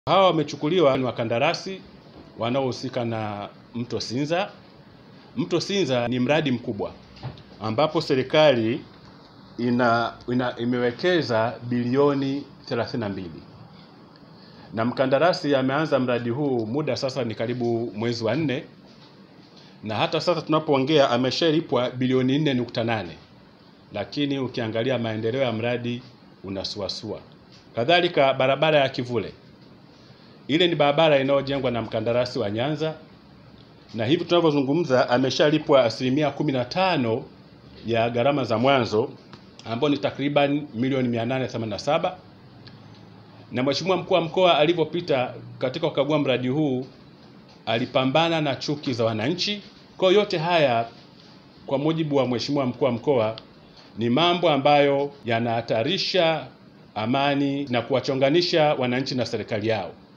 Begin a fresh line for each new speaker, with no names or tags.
Hawa wamechukuliwa ni wakandarasi wanaohusika na mto Sinza. Mto Sinza ni mradi mkubwa ambapo serikali ina, ina imewekeza bilioni 32 na mkandarasi ameanza mradi huu muda sasa ni karibu mwezi wa nne, na hata sasa tunapoongea ameshalipwa bilioni 4.8, lakini ukiangalia maendeleo ya mradi unasuasua. Kadhalika barabara ya Kivule ile ni barabara inayojengwa na mkandarasi wa Nyanza, na hivi tunavyozungumza ameshalipwa asilimia 15 ya gharama za mwanzo ambao ni takriban milioni 887 na Mheshimiwa mkuu wa mkoa alivyopita katika kukagua mradi huu alipambana na chuki za wananchi. Kwa yote haya, kwa mujibu wa Mheshimiwa mkuu wa mkoa, ni mambo ambayo yanahatarisha amani na kuwachonganisha wananchi na serikali yao.